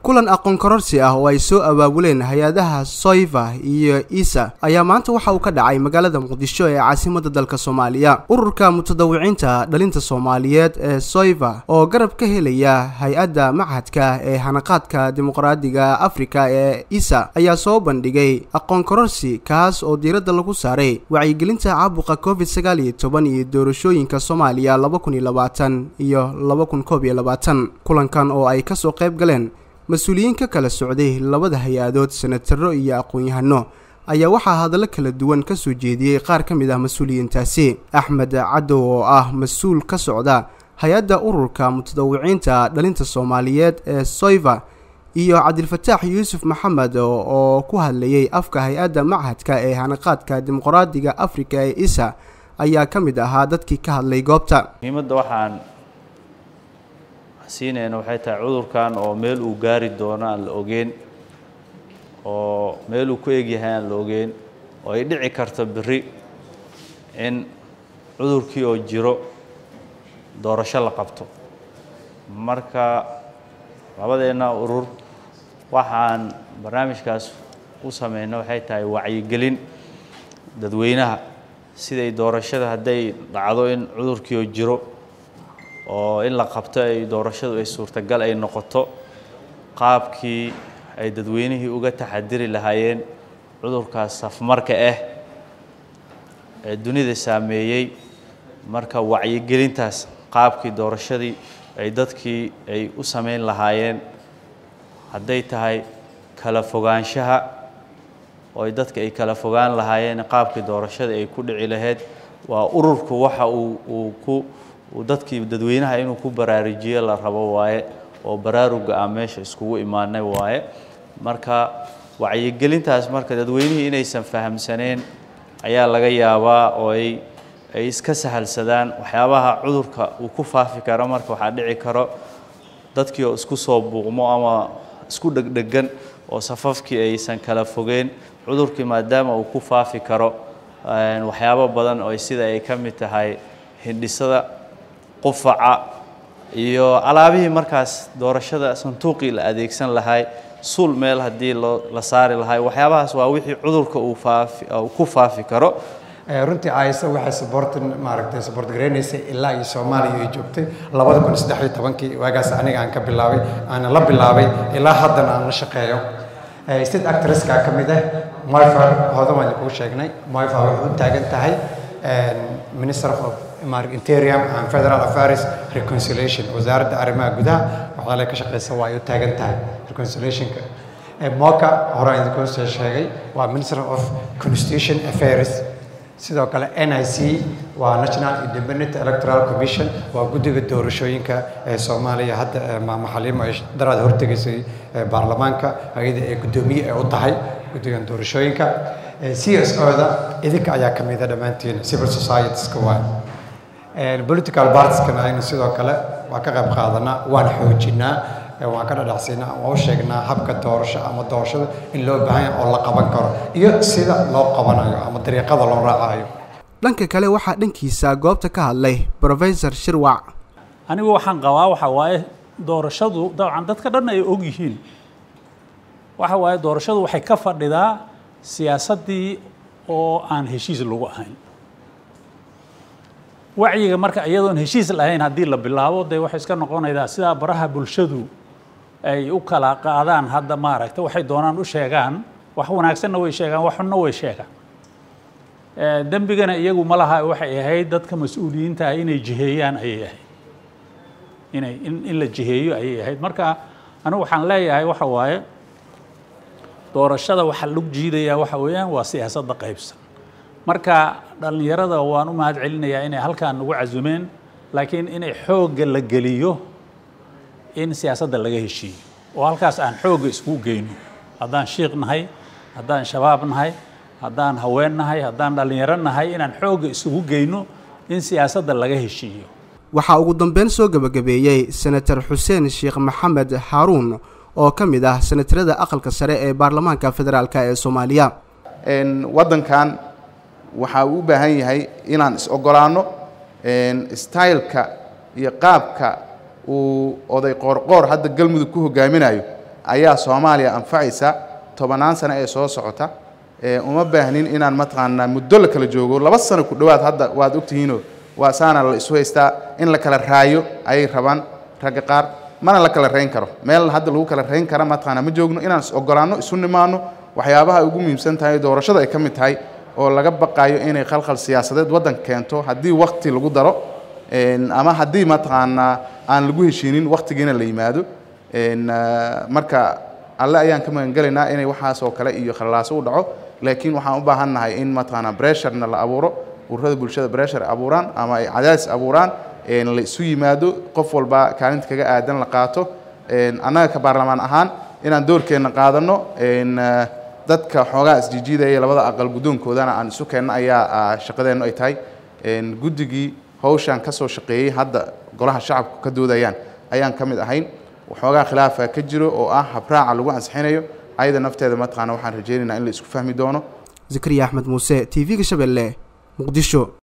kulan aqoon kororsi ah oo ay soo abaabuleen hay-adaha soiva iyo isa ayaa maanta waxa uu ka dhacay magaalada muqdisho ee caasimada dalka soomaaliya ururka mutadawiciinta dhalinta soomaaliyeed ee soiva oo garab ka helaya hay-adda machadka ee hanaqaadka dimuqraadiga afrika ee isa ayaa soo bandhigay aqoon kororsi kaas oo diiradda lagu saaray wacyigelinta caabuqa covid sagaal iyo toban iyo doorashooyinka soomaaliya laba kun iyo labaatan iyo laba kun koob iyo labaatan kulankan oo ay kasoo qayb galeen mas-uuliyiin ka kala socday labada hay-adood senataro iyo aqoon-yahano ayaa waxaa hadallo kala duwan ka soo jeediyey qaar ka mid ah mas-uuliyiintaasi axmed cadow oo ah mas-uul ka socda hay-adda ururka mutadawiciinta dhalinta soomaaliyeed ee soiva iyo cabdilfataax yuusuf maxamed oo ku hadlayay afka hay-adda machadka ee hanaqaadka dimuqraadiga afrika ee isa ayaa ka mid ahaa dadkii ka hadlay goobta muhiimadda waxaan siinayna waxay tahay cudurkan oo meel uu gaari doono aan la ogeyn oo meel uu ku egyahay aan la ogeyn oo ay dhici karto berri in cudurkii oo jiro doorasho la qabto marka labadeenna urur waxaan barnaamijkaas u sameyna waxay tahay wacyigelin dadweynaha siday doorashada hadday dhacdo in cudurkii oo jiro oo in la qabto ay doorashadu ay suurtagal ay noqoto qaabkii ay dadweynihii uga taxadiri lahaayeen cudurkaas safmarka ah ee dunida saameeyey marka wacyigelintaas qaabkii doorashadii ay dadkii ay u samayn lahaayeen hadday tahay kala fogaanshaha oo ay dadka ay kala fogaan lahaayeen qaabkii doorashada ay ku dhici lahayd waa ururku waxa uu uu ku dadkii dadweynaha inuu ku baraarujiyo la rabo waaye oo baraaruga ah meesha iskugu imaanay waaye marka wacyigelintaas marka dadweynihii inaysan fahamsaneen ayaa laga yaabaa oo ay ay iska sahalsadaan waxyaabaha cudurka uu ku faafi karo marka waxaa dhici karo dadkii oo isku soo buuqmo ama isku dhegdhegan oo safafkii aysan kala fogeen cudurkii maadaama uu ku faafi karo waxyaabo badan oo sida ay ka mid tahay hindhisada qufaca iyo alaabihii markaas doorashada sanduuqii la adeegsan lahay suul meel haddii loo la saari lahay waxyaabahaas waa wixii cudurka uu faafi ku faafi karo runtii aysa waxay saboorta maaragtay saboort gareynaysay ilaa iyo soomaaliya ay joogtay labada kun saddex iyo tobankii waagaas aniga aan ka bilaabay aana la bilaabay ilaa haddana aan la shaqeeyo state actresska ka mid ah moifa hodan waan kuu sheegnay moifa waxay u taagan tahay minister of interium and federal affairs reconciliation wasaaradda arrimaha gudaha waxaa la ka shaqeysa waa ay u taagan tahay reconciliationka moka hore aan idinkuu soo sheegay waa minister of constitution affairs sidoo kale n i c waa national independent electoral commission waa guddiga doorashooyinka ee soomaaliya hadda maamo xaliimo ay daraad hortegaysay baarlamaanka ayada ee guddoomiye ay u tahay guddigan doorashooyinka c s o-da idinka ayaa ka mida dhammaantiin civil societieska waa political partieskana aynu sidoo kale waa ka qayb qaadanaa waan xoojinaa waan ka dhadhacsiinaa waan u sheegnaa habka doorasho ama doorashada in loo baahan yahay oo la qaban karo iyo sida loo qabanayo ama dariiqada loo raacayo dhanka kale waxaa dhankiisa goobta ka hadlay professor shirwac anigu waxaan qabaa waxa waaye doorashadu dabcan dadka dhan ay og yihiin waxa waaye doorashadu waxay ka fadhidaa siyaasaddii oo aan heshiis lagu ahayn wacyiga marka iyadoon heshiis lahayn haddii la bilaabo dee waxay iska noqonaydaa sidaa baraha bulshadu ay u kala qaadaan hadda maaragta waxay doonaan u sheegaan wax wanaagsanna way sheegaan wax xunna way sheegaan dembigana iyagu ma laha waxay ahayd dadka mas-uuliyiinta ah inay jiheeyaan ayay ahayd inay in in la jiheeyo ayay ahayd marka anigu waxaan leeyahay waxa waaye doorashada waxa lagu jiidayaa waxa weeyaan waa siyaasadda qaybsan marka dhallinyarada waan u mahad celinayaa inay halkaan nagu casumeen laakiin inay xoogga la geliyo in siyaasadda laga heshiiyo oo halkaas aan xoogga isku geyno haddaan shiiq nahay haddaan shabaab nahay haddaan haween nahay haddaan dhallinyaro nahay inaan xoogga isugu geyno in siyaasadda laga heshiiyo waxaa ugu dambeyn soo gebagabeeyey senator xuseen sheekh maxamed xaaruun oo ka mid ah senatarada aqalka sare ee baarlamaanka federaalk ee soomaaliya waddankan waxaa uu u baahan yahay inaan is-ogolaanno styleka iyo qaabka uu oday qoorqoor hadda galmudug ku hogaaminayo ayaa soomaaliya anfacaysa tobanaan sano ee soo socota uma baahnin inaan mataqaanaa muddo la kala joogo laba sano ku dhowaad hadda waad ogtihiinoo waa saana la isu haystaa in la kala raayo ayay rabaan ragga qaar mana la kala rayn karo meel hadda lagu kala rayn kara mataqaanaa ma joogno inaan is ogolaanno isu nimaano waxyaabaha ay ugu muhiimsan tahay doorashada ay ka mid tahay oo laga baqayo inay khalkhal siyaasadeed waddanka keento haddii wakti lagu daro ama haddii mataqaanaa aan lagu heshiinin waktigiina la yimaado marka alle ayaan ka magangelaynaa inay waxaas oo kale iyo khallaaso u dhaco laakiin waxaan u baahannahay in mataqaanaa bressurna la abuuro ururada bulshada bressure abuuraan ama ay cadaadis abuuraan la isu yimaado qof walba kaalinta kaga aadan la qaato annaga ka baarlamaan ahaan inaan doorkeenna qaadanno dadka xoogaa isjijiidaya labada aqal guddoonkoodana aan isu keenno ayaa shaqadeennu ay tahay guddigii hawshaan ka soo shaqeeyey hadda golaha shacabku ka doodayaan ayaan ka mid ahayn waxoogaa khilaafa ka jiro oo ah habraaca lagu ansixinayo ayada nafteeda mataqaana waxaan rajaynaynaa in la isku fahmi doono zakariya axmed muuse t v-ga shabeelle muqdisho